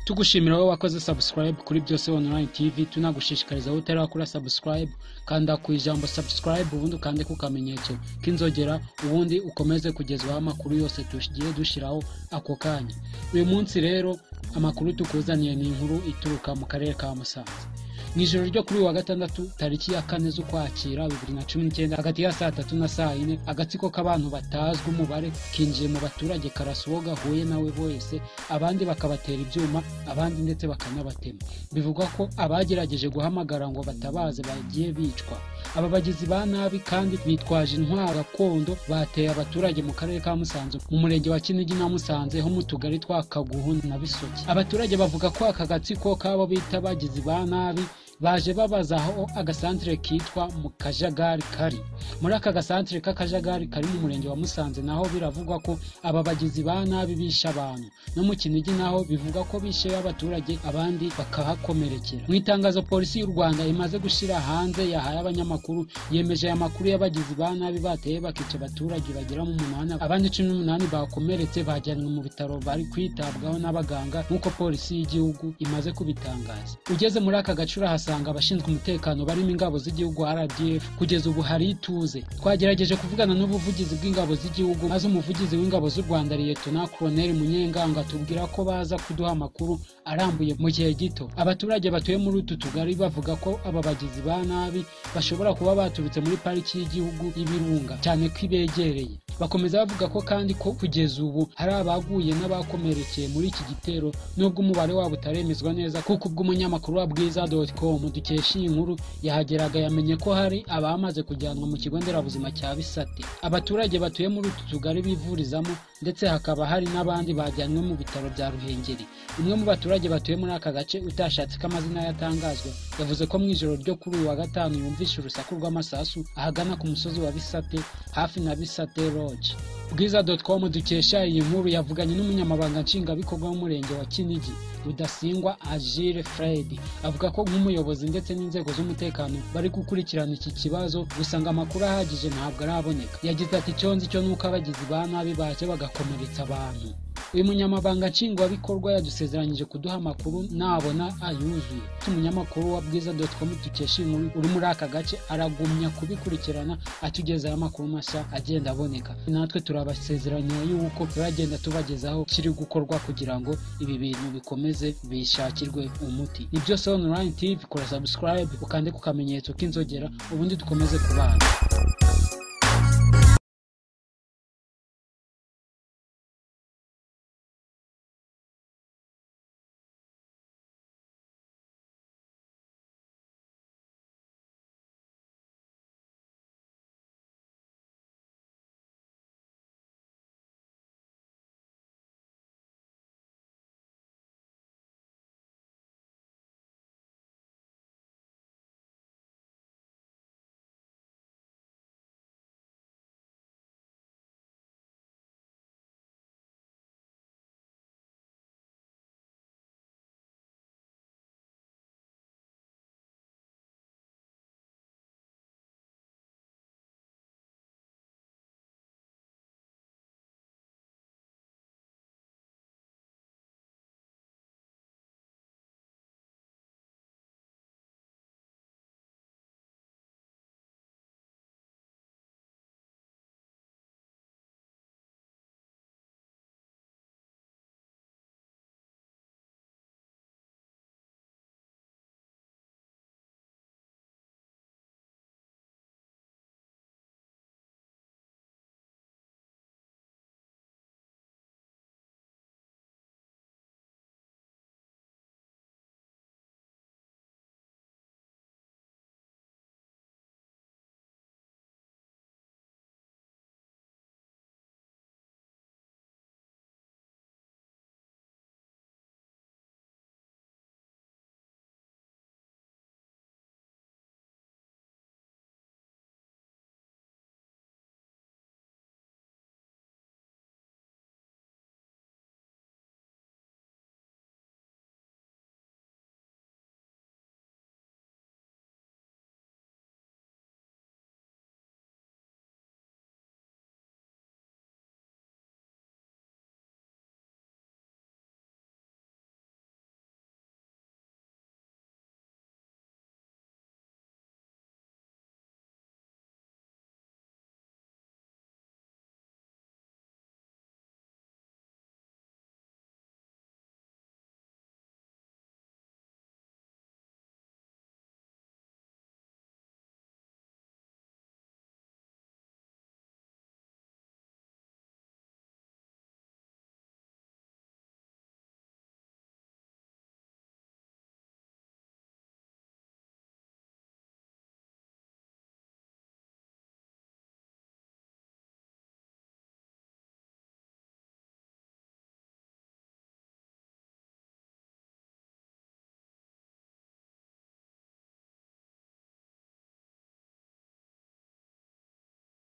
tugushimira wowe wakoze subscribe kuri byose online tv tunagushishikariza wowe utarakora subscribe kanda ku ijambo subscribe ubundi ukande ku kamenyetso k'inzogera ubundi ukomeze kugezwaho amakuru yose tugiye dushyiraho ako kanya uyu munsi rero amakuru tukuzaniye ni inkuru ituruka mu karere ka musanze mu ijoro ryo kuri uyu wa gatandatu tariki ya kane z'ukwakira bibiri na cumi n'icyenda hagati ya saa tatu na saa yine agatsiko k'abantu batazwi umubare kinjiye mu baturage karasuwo gahuye nawe bose abandi bakabatera ibyuma abandi ndetse bakanabatema bivugwa ko abagerageje guhamagara ngo batabaze bagiye bicwa aba bagizi ba nabi kandi bitwaje intwaro gakondo bateye abaturage mu karere ka musanze mu murenge wa kinigi na musanze ho mu tugari twa kaguhu na bisoke abaturage bavuga ko aka gatsiko k'abo bita abagizi ba nabi baje babaza aho agasantire kitwa mu kajagari kari muri aka gasantire k'akajagari kari mu murenge wa musanze naho biravugwa ko aba bagizi ba nabi bishe abantu no mu kinigi naho bivugwa ko bishe abaturage abandi bakahakomerekera mu itangazo polisi y'u rwanda imaze gushyira hanze yahaye abanyamakuru yemeje aya makuru y'abagizi ba nabi bateye bakica abaturage bagera mu munani abandi cumi n'umunani bakomeretse bajyanwe mu bitaro bari kwitabwaho n'abaganga nk'uko polisi y'igihugu imaze kubitangaza ugeze muri aka gacura hasa tuhasanga abashinzwe umutekano barimo ingabo z'igihugu rdf kugeza ubu hari ituze twagerageje kuvugana n'ubuvugizi bw'ingabo z'igihugu maze umuvugizi w'ingabo z'u rwanda liyetona koroneri munyenganga tubwira ko baza kuduha amakuru arambuye mu gihe gito abaturage batuye muri utu tugari bavuga ko aba bagizi ba nabi bashobora kuba baturutse muri pariki y'igihugu y'ibirunga cyane ko ibegereye bakomeza bavuga ko kandi ko kugeza ubu hari abaguye n'abakomerekeye muri iki gitero nubwo umubare wabo utaremezwa neza kuko ubw'umunyamakuru wa bwiza com dukesha iyi nkuru yahageraga yamenye ko hari abamaze kujyanwa mu kigo nderabuzima cya bisate abaturage batuye muri utu tugari bivurizamo ndetse hakaba hari n'abandi bajyanwe mu bitaro bya ruhengeri umwe mu baturage batuye muri aka gace utashatse ko amazina yatangazwa yavuze ko mu ijoro ryo kuri uyu wa gatanu yumvishe urusaku rw'amasasu ahagana ku musozi wa bisate hafi na bisate roge bwiza com dukesha iyi nkuru yavuganye n'umunyamabanga nshingwabikorwa w'umurenge wa kinigi rudasingwa agile fred avuga ko nk'umuyobozi ndetse n'inzego z'umutekano bari gukurikirana iki kibazo gusa ngo amakuru ahagije ntabwo araboneka yagize ati icyo nzi cyo ni uko abagizi ba nabi baje bagakomeretsa abantu uyu munyamabanga nshingwabikorwa yadusezeranyije kuduha amakuru nabona ayuzuye umunyamakuru wa bwiza com dukesha inkuru uri muri aka gace aragumya kubikurikirana atugeza aya makuru mashya agenda aboneka natwe turabasezeranya y'uko turagenda tubagezaho kiri gukorwa kugira ngo ibi bintu bikomeze bishakirwe umuti ni byose online tv kora subscribe ukande ku kamenyetso k'inzogera ubundi dukomeze kubana